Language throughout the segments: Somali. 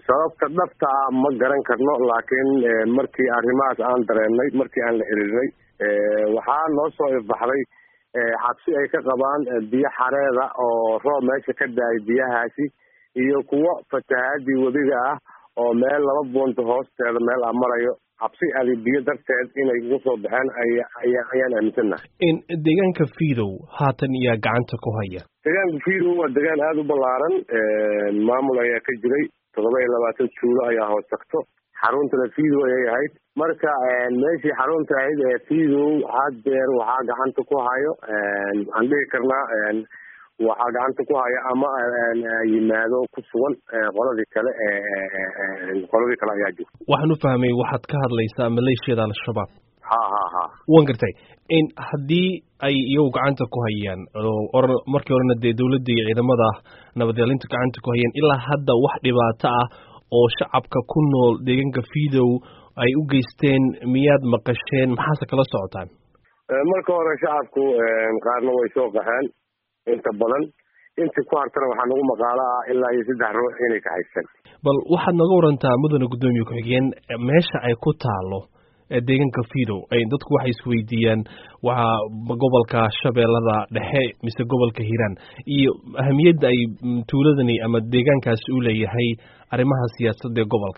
sababta dhabta ah ma garan karno laakiin markii arrimahaas aan dareennay markii aan la xiriirnay waxaa noo soo ifbaxday xabsi ay ka qabaan biyo xareeda oo roob meesha ka da-ay biyahaasi iyo kuwo fatahaadii webiga ah oo meel laba buunta hoosteeda meel a marayo cabsi adi biyo darteed inay ugu soo baxeen aya ayaan aaminsannahay deegaanka fiidow haatan iyaa gacanta ku haya deegaanka fiidow waa deegaan aada u ballaaran maamul ayaa ka jiray toddoba iyo labaatan juulo ayaa hoos tagto xaruntana fiidow ayay ahayd marka meeshii xarunta ahayd ee fiidow haddeer waxaa gacanta ku hayo waxaan dhihi karnaa waxaa gacanta ku haya ama yimaado ku sugan qoladii kale qoladii kale ayaa jirta waxaan u fahmay waxaad ka hadlaysaa maleeshiyada al-shabaab ha ha ha wan gartay in haddii ay iyagu gacanta ku hayaan or markii horena dee dowladda iyo ciidamada nabadyalinta gacanta ku hayaan ilaa hadda wax dhibaato ah oo shacabka ku nool deegaanka fiidow ay u geysteen miyaad maqasheen maxaase kala socotaan marka hore shacabku qaarna way soo qaxeen inta badan intii ku hartana waxaa nagu maqaalo ah ilaa iyo saddex ruux inay ka haysan bal waxaad naga warantaa mudane guddoomiye ku-xigeen meesha ay ku taalo deegaanka fiidow dadku waxay isweydiiyaan waa gobolka shabeellada dhexe mise gobolka hiiraan iyo ahamiyadda ay tuuladani ama deegaankaasi u leeyahay arrimaha siyaasadda ee gobolka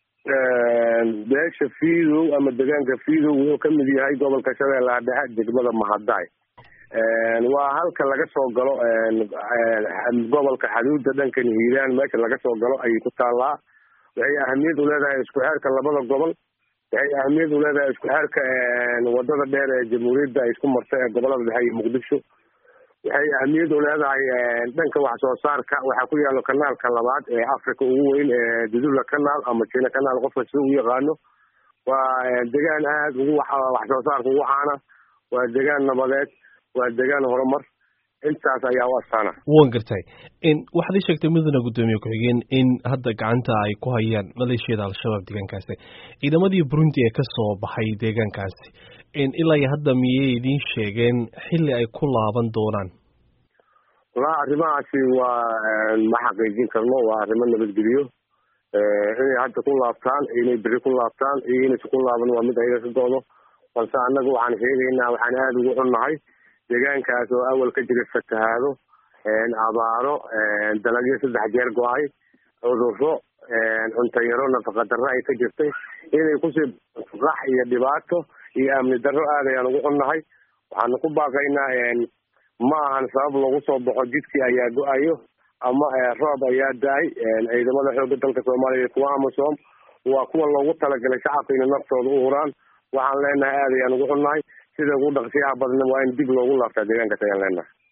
beesha fiidow ama deegaanka fiidow wuxuu ka mid yahay gobolka shabeellaha dhexe degmada mahadaay waa halka laga soo galo gobolka xaduudda dhankan hiiraan meesha laga soo galo ayay ku taallaa waxay ahamiyad u leedahay isku xeerka labada gobol waxay ahamiyad u leedahay isku xeerka wadada dheer ee jamhuuriyadda ay isku marta ee gobolada dhexe iyo muqdisho waxay ahamiyad u leedahay dhanka wax soo saarka waxaa ku yaalo kanaalka labaad ee africa ugu weyn ee dudula kanaal ama jina kanaal qofka sida u yaqaano waa degaan aada ugu wax soo saarka ugu caana waa degaan nabadeed waa degaan horumar intaas ayaa u astaana wan gartay waxaad ii sheegtay mudane guddoomiye ku-xigeen in hadda gacanta ay ku hayaan maleeshiyada al-shabaab deegaankaasi ciidamadii burundi ee ka soo baxay deegaankaasi ilaa iyo hadda miyay idiin sheegeen xilli ay ku laaban doonaan walaa arrimahaasi waa ma xaqiijin karno waa arrimo nabadgeliyo inay hadda ku laabtaan inay beri ku laabtaan iyo inaysa ku laaban waa mid ayaga ka do-do balse annaga waxaan sheegaynaa waxaan aada ugu xunnahay deegaankaas oo awal ka jira fatahaado abaaro dalagyo saddex jeer go-ay cudurro cunto yaro nafaqa darro ay ka jirtay inay kusii qax iyo dhibaato iyo amni darro aad ayaan ugu xunnahay waxaanu ku baaqaynaa ma ahan sabab lagu soo baxo jidkii ayaa go-ayo ama roob ayaa da-ay ciidamada xoogga dalka soomaaliya kuwa amasom waa kuwa loogu talagalay shacabka inay naftooda u huraan waxaan leenahay aad ayaan ugu xunnahay sida ugu dhaqsiyaha badna waa in dib loogu laabtaa deegaankaas ayaan leenahay